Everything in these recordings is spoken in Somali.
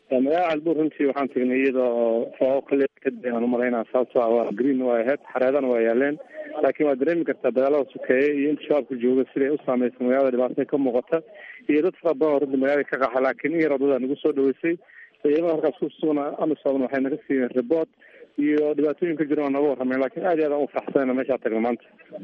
magaalada calbuur runtii waxaan tagnay iyadoo foo kale kadib aan umalaynaa sababto ah waa green waa ahayd xareedana waa yaaleen laakiin waa dareemi kartaa dagaalada sukeeye iyo inta shabaabka jooga siday u saameysa magaalada dhibaatada ka muuqata iyo dad fara badan oo runtii magaalada ka qaxa laakiin in yar wadada nagu soo dhaweysay ciidamada halkaas ku sugan amisom waxay naga siiyeen report iyo dhibaatooyin ka jira waa nooga warrameen lakin aad iyo aad aan ufaxsanayna meeshaa tagna maanta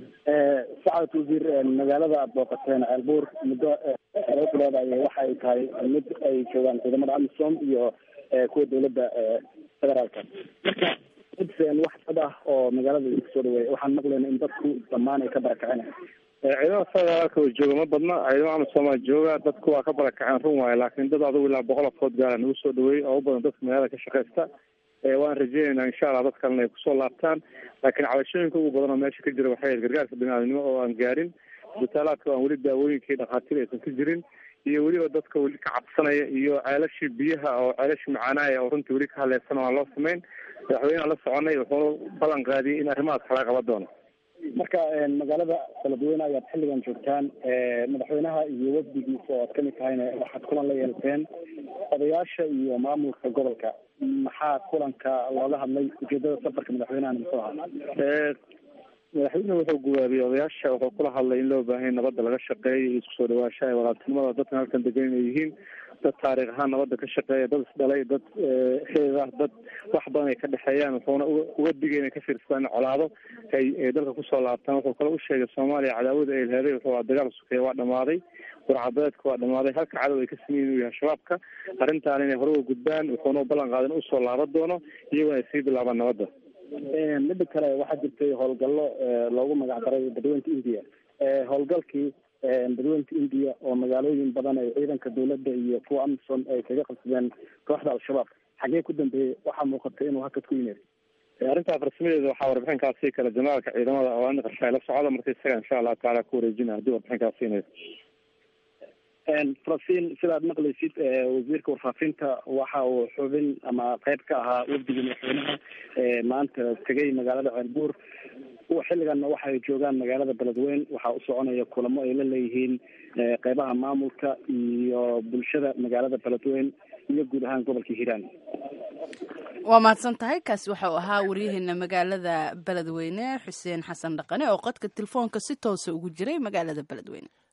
sacad wasiir magaalada aad booqateen ceelbuur muddo laba bilood ay waxa ay tahay mid ay joogaan ciidamada amisom iyo kuwa dawladda federaalka marka udsen wax dad ah oo magaalada idinku soo dhaweeya waxaan maqlayna in dadku dhammaan ay ka barakaceen ciidamada federaalka oo jooga ma badna ciidamada amisomaa jooga dadku waa ka barakaceen run waayo laakiin dad adugu ilaa boqol afood gaara nagu soo dhaweeyey oo u badan dadka magaalada ka shaqaysta waan rajeynaynaa insha allah dad kalena ay kusoo laabtaan laakiin cabashooyinka ugu badan oo meesha ka jira waxay ahayd gargaarka biniaadamnimo oo aan gaarin isbitaalaadka aan weli daawooyinkii dhakhaatiir aysan ka jirin iyo weliba dadka weli ka cabsanaya iyo ceelashii biyaha oo ceelashii macaanaaya oo runtii weli ka hadleysan oo aan loo samayn madaxweyneha la soconay wuxuu ballan qaadiyey in arrimahaas kala qaban doono marka magaalada beledweyne ayaad xilligan joogtaan madaxweynaha iyo wafdigiisa oo aad kamid tahayna waxaad kulan la yeelateen odayaasha iyo maamulka gobolka maxaa kulanka looga hadlay ujeedada safarka madaxweynaha muxuu ahaa madaxweynuhu wuxuu guwaabiyey odayaasha wuxuu kula hadlay in loo baahan nabadda laga shaqeeyo iyo isku soo dhawaashaha ee walaaltinimada dadkan halkan degan inay yihiin dad taariikh ahaan nabadda ka shaqeeya dad isdhalay dad xeed ah dad wax badan ay ka dhexeeyaan wuxuuna uga digay inay ka fiirsadaan colaado ay dalka kusoo laabtaan wuxuu kale u sheegay soomaaliya cadaawada ay leeday wuxuu a dagaal sukeeye waa dhamaaday warcabeedka waa dhamaaday halka cadow ay ka sameyen inuu yahay shabaabka arrintaan inay hore uga gudbaan wuxuuna ballan qaaday in usoo laaban doono iyagona ay sii bilaabaan nabadda midda kale waxaa jirtay howlgallo loogu magac daray badweynta india howlgalkii badweynta india oo magaalooyin badan ay ciidanka dawladda iyo kuwa amison ay kaga qabsadeen kooxda al-shabaab xagee ku dambeeyey waxaa muuqatay inuu hakad ku yimid arrintaa farsamadeeda waxaa warbixinkaas sii kale janaalka ciidamada oo ani qarshaay la socda marka isaga insha allahu tacaala ku wareejina haddii warbixinkaas siinayso falastiin sidaad maqlaysid wasiirka warfaafinta waxa uu xubin ama qayb ka ahaa wafdiga madaxweynaha maanta tegay magaalada ceelbuur xilliganna waxay joogaan magaalada beledweyn waxaa u soconaya kulamo ay la leeyihiin qeybaha maamulka iyo bulshada magaalada beledweyn iyo guud ahaan gobolka hiiraan waa mahadsan tahay kaasi waxau ahaa waryaheena magaalada beledweyne xuseen xasan dhaqane oo qodka telefoonka si toosa ugu jiray magaalada beledweyne